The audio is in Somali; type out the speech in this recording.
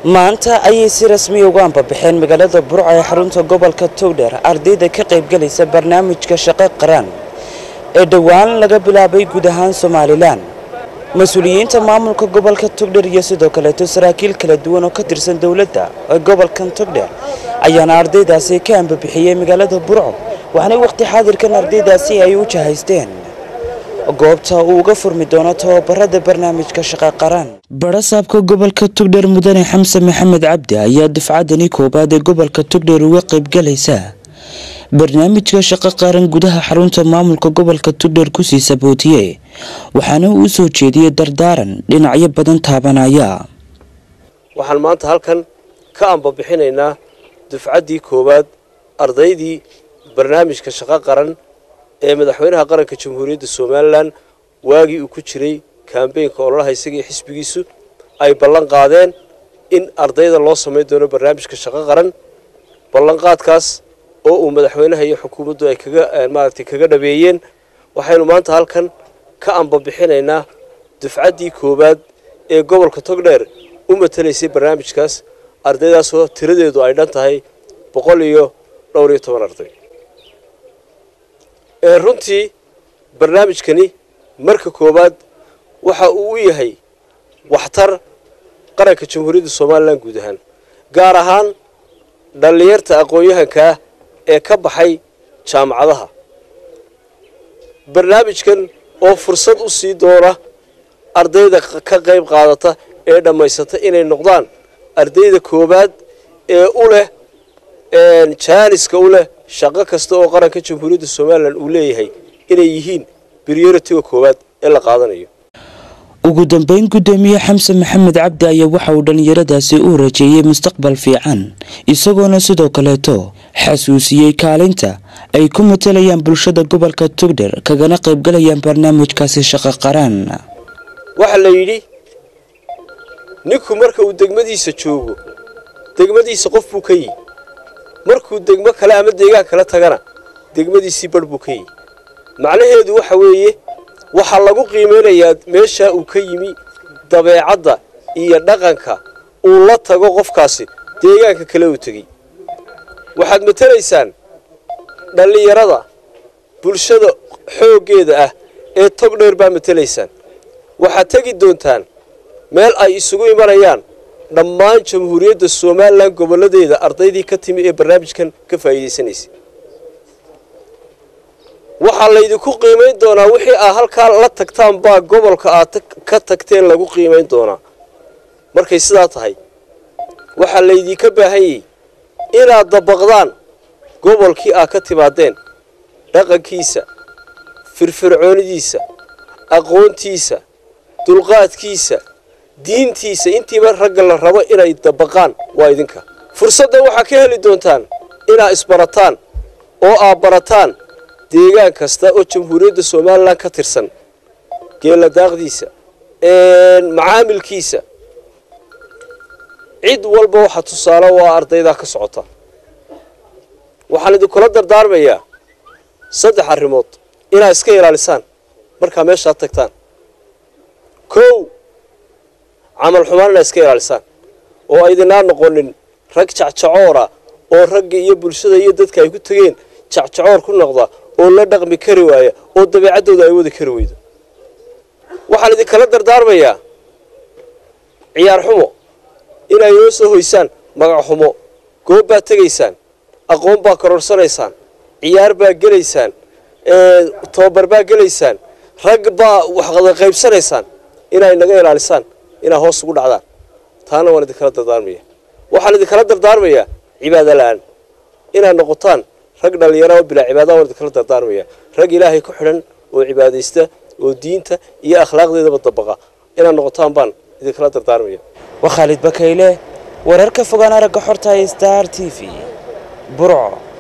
maanta ayay si rasmi uga anbabaxeen magaalada burco ee xarunta gobolka towdher ardayda ka qaybgalaysa barnaamijka shaqo qaran ee dhowaan laga bilaabay guud ahaan somalilan mas-uuliyiinta maamulka gobolka togdher iyo sidoo kaleeto saraakiil kala duwan oo ka tirsan dowladda ee gobolkan togdher ayaana ardaydaasi ka ambabixiyey magaalada burco waxaana waqti xaadirkan ardaydaasi ay u jahaysteen goobta uu uga furmi doono tababarada barnaamijka shaqa qaran barasaabka gobolka togdher mudane xamse maxamed cabdi ayaa dufcadani koobaad ee gobolka togdher uga qaybgalaysa barnaamijka shaqo qaran gudaha xarunta maamulka gobolka togdher kusii sabootiyey waxaana uu soo jeediyey dardaaran dhinacyo badan taabanaya waxaan maanta halkan ka ambabixinaynaa dufcaddii koowaad ardaydii barnaamijka shaqo qaran ee madaxweynaha qaranka jamhuuriyadda somalilan waagii uu ku jiray kambeynka ololaha isagii xisbigiisu ay ballan qaadeen in ardayda loo samayn doono barnaamijka shaqo qaran ballanqaadkaas oo uu madaxweynaha iyo xukuumaddu ay kaga maaragtay kaga dhabeeyeen waxaynu maanta halkan ka ambabixinaynaa dufcaddii koowaad ee gobolka togdheer u matalaysay barnaamijkaas ardaydaasoo tiradeedu ay dhan tahay boqol iyo dhowr iyo toban arday ee runtii barnaamijkani marka koowaad waxa uu u yahay waxtar qaranka jamhuuriyadda somalilan guud ahaan gaar ahaan dhallinyarta aqoon-yahankaa ee ka baxay jaamacadaha barnaamijkan oo fursad u sii doona ardayda ka qayb qaadata ee dhammaysata inay noqdaan ardayda koowaad ee u leh jaaniska u leh shaqo kasta oo qaranka jamhuuriyadda somalilan uu leeyahay inay yihiin brioritiga koowaad ee la qaadanayo ugu dambeyn gudoomiye xamse maxamed cabdi ayaa waxa uu dhallinyaradaasi u rajeeyey mustaqbal fiican isagoona sidoo kaleeto xasuusiyey kaalinta ay ku matalayaan bulshada gobolka togdher kagana qaybgalayaan barnaamijkaasi shaqo qaraan waxaa la yidhi ninku marka uu degmadiisa joogo degmadiisa qof buu ka yihi markuu degmo kale ama deegaan kale tagana degmadiisii barh buu ka yihi macnaheedu waxa weeye waxaa lagu qiimeynayaa meeshaa uu ka yimi dabeecadda iyo dhaqanka uu la tago qofkaasi deegaanka kale uu tegey waxaad matalaysaan dhallinyarada bulshada xooggeeda ah ee tog dheer baa matalaysaan waxaad tegi doontaan meel ay isugu imanayaan dhammaan jamhuuriyadda somalilan gobolladeeda ardaydii ka timi ee barnaamijkan ka faa'iidaysanaysay waxaa laydinku qiimayn doonaa wixii aad halkaa la tagtaan baa gobolka aad ka tagteen lagu qiimayn doonaa markay sidaa tahay waxaa laydinka baahanyay inaad dabaqdaan gobolkii aad ka timaadeen dhaqankiisa firfircoonidiisa aqoontiisa dulqaadkiisa diintiisa intiiba ragga la rabo inay dabaqaan waa idinka fursaddan waxaa ka heli doontaan inaad isbarataan oo aad barataan deegaan kasta oo jamhuuriyadda somalilan ka tirsan geella daaqdiisa macaamilkiisa cid walba waxaa tusaale waa ardaydaa ka socota waxaan idinkula dardaarmayaa saddex arrimood inaad iska ilaalisaan markaa meeshaad tagtaan kow camal xumaan inaad iska ilaalisaan oo aydinaa noqonin rag jacjacoora oo ragga iyo bulshada iyo dadka ay ku tegeen jacjacoor ku noqda oo la dhaqmi kari waaya oo dabeecaddooda ay wadi kari weydo waxaan idinkala dardaarmayaa ciyaar xumo inay noo soo hoysaan magac xumo goob baad tegaysaan aqoon baa kororhsanaysaan ciyaar baa gelaysaan tababar baa gelaysaan rag baa waxqada qaybsanaysaan inay naga ilaalisaan inaa hoos ugu dhacdaan taana waan idinkala dardaarmaya waxaan idinkala dardaarmayaa cibaado la-aan inaad noqotaan rag dhallinyara oo bilaa cibaada waan idinkala dardaarmaya rag ilaahay ku xidhan oo cibaadaysta oo diinta iyo akhlaaqdeedaba dabaqa inaad noqotaan baan idinkala dardaarmaya waa khaalid bakayle wararka fogaan aragga xorta star t v burco